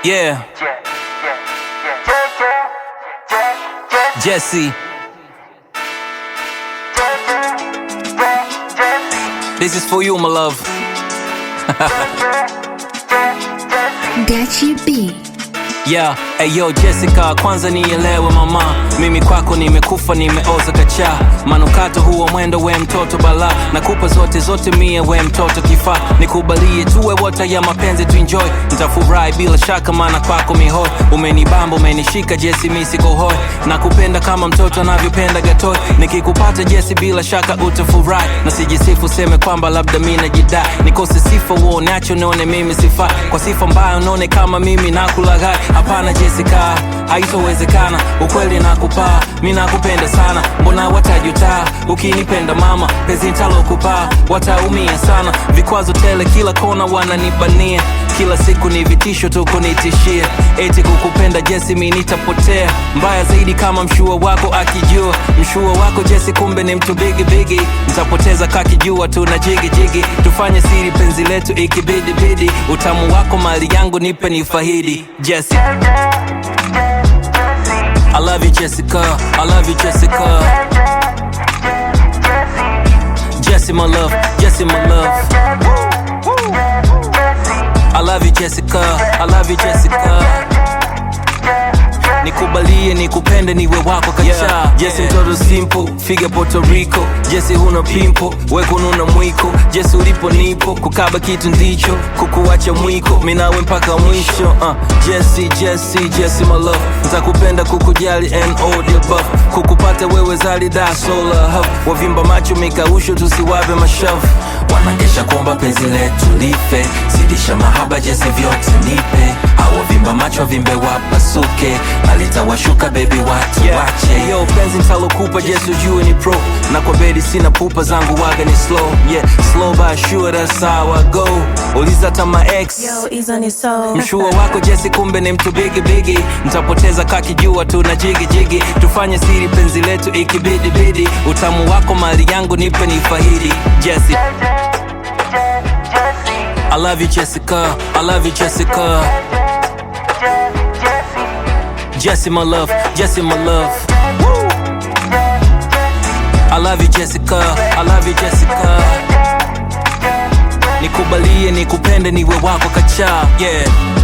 Yeah, Jesse. This is for you, my love. Gachi B. Yeah, ayo Jessica, kwanza nielewe mama, mimi kwako nimekufa, nimeoza kacha. Manukato huo mwendo, we mtoto bala, nakupa zote zote, mie we mtoto kifaa, nikubalie tuwe wote ya mapenzi tuenjoy, nitafurahi bila shaka, maana kwako mihoi, umenibamba umenishika Jesi, mi siko hoi, nakupenda kama mtoto anavyopenda gatoi, nikikupata Jesi bila shaka utafurahi, na sijisifu seme kwamba labda mi najidai, nikose sifa uonacho nione mimi sifa, kwa sifa mbaya unaone kama mimi nakulaghai. Hapana Jessica, haitowezekana, ukweli nakupaa, mi nakupenda sana, mbona watajutaa ukinipenda mama, penzi nitalokupa wataumia sana, vikwazo tele kila kona wananibania, kila siku ni vitisho tu kunitishia, eti kukupenda Jesi mi nitapotea, mbaya zaidi kama mshua wako akijua, mshua wako Jesi kumbe ni mtu bigi bigi, nitapoteza kakijua tu na jigi jigi, tufanye siri penzi letu ikibidi bidi, utamu wako mali yangu nipe nifahidi Jesse. I love you Jessica, I love you Jessica. Jesse my love, Jesse my love. I love you Jessica, I love you Jessica. Nikubalie nikupende niwe wako kacha yeah, Jesse mtoto simple, figa Puerto Rico Jesse huna pimpo, we kununa mwiko Jesse ulipo nipo, kukaba kitu ndicho Kukuacha mwiko, minawe mpaka mwisho uh, Jesse, Jesse, Jesse my love Ntakupenda kukujali and all the above Kukupata wewe zali da sola hub Wavimba macho mikausho tusiwape mashavu Wanangesha kuomba penzi letu life Zidisha mahaba Jesse vyote nipe Awavimba macho vimbe wapasuke Alitawashuka baby watu yeah. wache Yo penzi mtalokupa Jesse ujue ni pro Na kwa bedi sina pupa zangu waga ni slow Yeah slow but sure that's how I go Uliza tama ex Yo, hizo ni so Mshua wako Jesse kumbe ni mtu bigi bigi, mtapoteza kakijua tu na jigi jigi, tufanye siri penzi letu ikibidi bidi, utamu wako mali yangu nipe nifahidi Jesse. I love you Jessica, I love you Jessica. Jesse my love, Jesse my love. I love you Jessica, I love you Jessica. Nikubalie nikupende niwe wako kacha, yeah.